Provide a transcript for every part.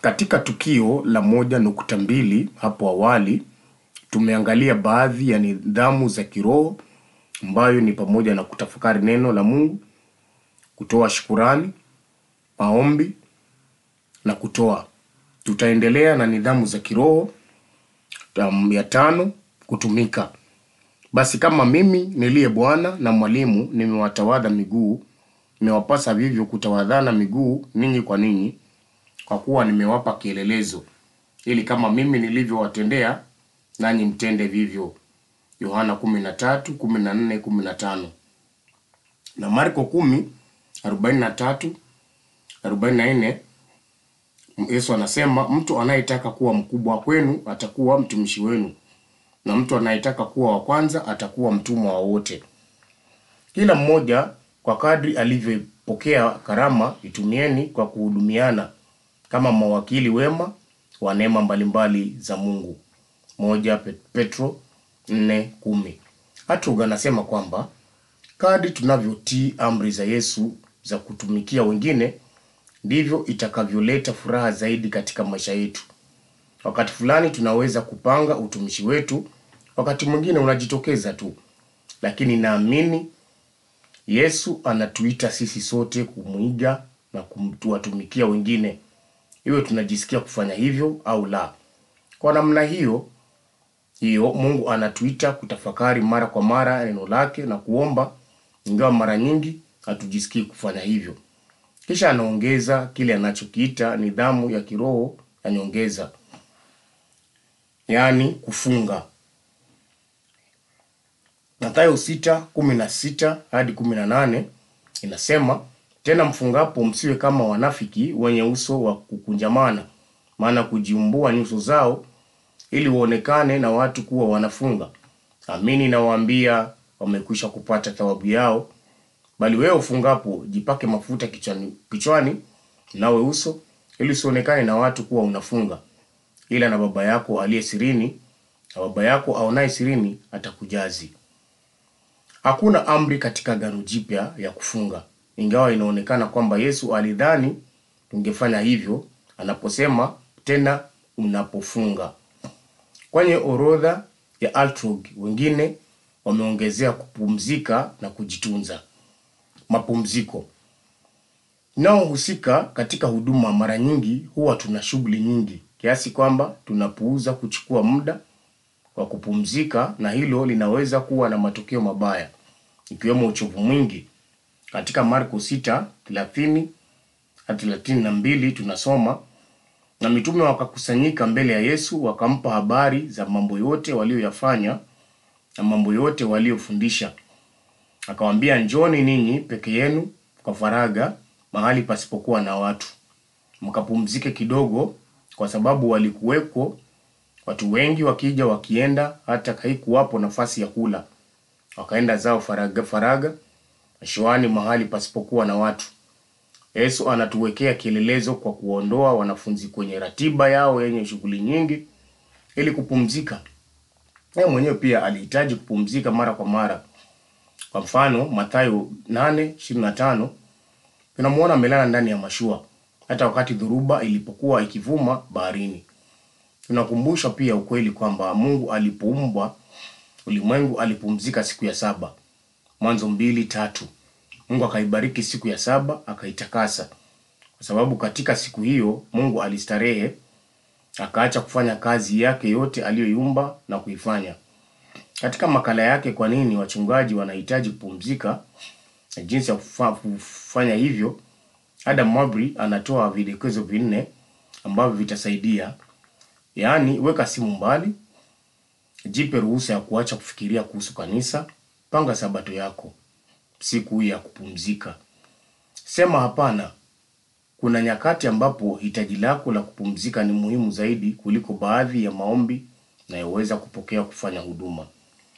Katika tukio la moja nukta mbili hapo awali, tumeangalia baadhi ya nidhamu za kiroho ambayo ni pamoja na kutafakari neno la Mungu, kutoa shukurani, maombi na kutoa. Tutaendelea na nidhamu za kiroho um, ya tano, kutumika. Basi kama mimi niliye Bwana na mwalimu nimewatawadha miguu, imewapasa vivyo kutawadhana miguu ninyi kwa ninyi, kwa kuwa nimewapa kielelezo, ili kama mimi nilivyowatendea nanyi mtende vivyo. Yohana 13:14, 15 na Marko 10:43, 44. Yesu anasema mtu anayetaka kuwa mkubwa kwenu atakuwa mtumishi wenu, na mtu anayetaka kuwa wa kwanza atakuwa mtumwa wa wote. Kila mmoja kwa kadri alivyopokea karama, itumieni kwa kuhudumiana kama mawakili wema wa neema mbalimbali za Mungu. Moja Petro 4:10. Hartog anasema kwamba kadri tunavyotii amri za Yesu za kutumikia wengine ndivyo itakavyoleta furaha zaidi katika maisha yetu. Wakati fulani tunaweza kupanga utumishi wetu, wakati mwingine unajitokeza tu, lakini naamini Yesu anatuita sisi sote kumwiga na kuwatumikia wengine, iwe tunajisikia kufanya hivyo au la. Kwa namna hiyo hiyo, Mungu anatuita kutafakari mara kwa mara neno lake na kuomba, ingawa mara nyingi hatujisikii kufanya hivyo. Kisha anaongeza kile anachokiita nidhamu ya kiroho ya nyongeza, yaani kufunga. Mathayo 6:16 hadi 18 inasema, tena mfungapo msiwe kama wanafiki wenye uso wa kukunjamana, maana kujiumbua nyuso zao ili waonekane na watu kuwa wanafunga. Amini nawaambia, wamekwisha kupata thawabu yao. Bali wewe ufungapo, jipake mafuta kichwani, kichwani nawe uso, ili usionekane na watu kuwa unafunga, ila na Baba yako aliye sirini, na Baba yako aonaye sirini atakujazi. Hakuna amri katika Agano Jipya ya kufunga, ingawa inaonekana kwamba Yesu alidhani tungefanya hivyo anaposema tena unapofunga. Kwenye orodha ya Altrog, wengine wameongezea kupumzika na kujitunza. Mapumziko inaohusika katika huduma, mara nyingi huwa tuna shughuli nyingi kiasi kwamba tunapuuza kuchukua muda wa kupumzika, na hilo linaweza kuwa na matokeo mabaya, ikiwemo uchovu mwingi. Katika Marko 6:30 hadi 32 tunasoma na mitume wakakusanyika mbele ya Yesu, wakampa habari za mambo yote walioyafanya na mambo yote waliofundisha. Akawaambia, njoni ninyi peke yenu kwa faragha mahali pasipokuwa na watu, mkapumzike kidogo, kwa sababu walikuweko watu wengi wakija wakienda, hata haikuwapo nafasi ya kula. Wakaenda zao faragha faragha mashuani, mahali pasipokuwa na watu. Yesu anatuwekea kielelezo kwa kuondoa wanafunzi kwenye ratiba yao yenye shughuli nyingi ili kupumzika. Yeye mwenyewe pia alihitaji kupumzika mara kwa mara. Kwa mfano, Mathayo 8:25 tunamwona amelala ndani ya mashua hata wakati dhoruba ilipokuwa ikivuma baharini. Tunakumbushwa pia ukweli kwamba Mungu alipoumbwa ulimwengu alipumzika siku ya saba. Mwanzo mbili tatu. Mungu akaibariki siku ya saba akaitakasa, kwa sababu katika siku hiyo Mungu alistarehe, akaacha kufanya kazi yake yote aliyoiumba na kuifanya. Katika makala yake kwa nini wachungaji wanahitaji kupumzika na jinsi ya kufa- kufanya hivyo, Adam Mabry anatoa vidokezo vinne ambavyo vitasaidia. Yaani, weka simu mbali, jipe ruhusa ya kuacha kufikiria kuhusu kanisa, panga sabato yako, siku ya kupumzika. Sema hapana. Kuna nyakati ambapo hitaji lako la kupumzika ni muhimu zaidi kuliko baadhi ya maombi nayoweza kupokea kufanya huduma.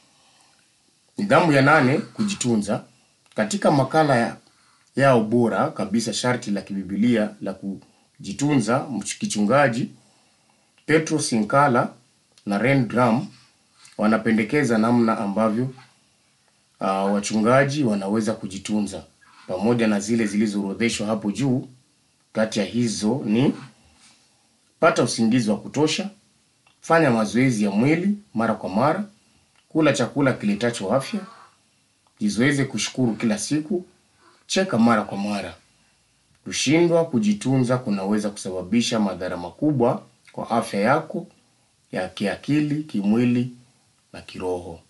Nidhamu ya nane, kujitunza. Katika makala ya yao bora kabisa, sharti la kibibilia la kujitunza kichungaji, Petro Sinkala na Ren Drum wanapendekeza namna ambavyo uh, wachungaji wanaweza kujitunza pamoja na zile zilizoorodheshwa hapo juu. Kati ya hizo ni Pata usingizi wa kutosha, fanya mazoezi ya mwili mara kwa mara, kula chakula kiletacho afya, jizoeze kushukuru kila siku, cheka mara kwa mara. Kushindwa kujitunza kunaweza kusababisha madhara makubwa kwa afya yako ya kiakili, kimwili na kiroho.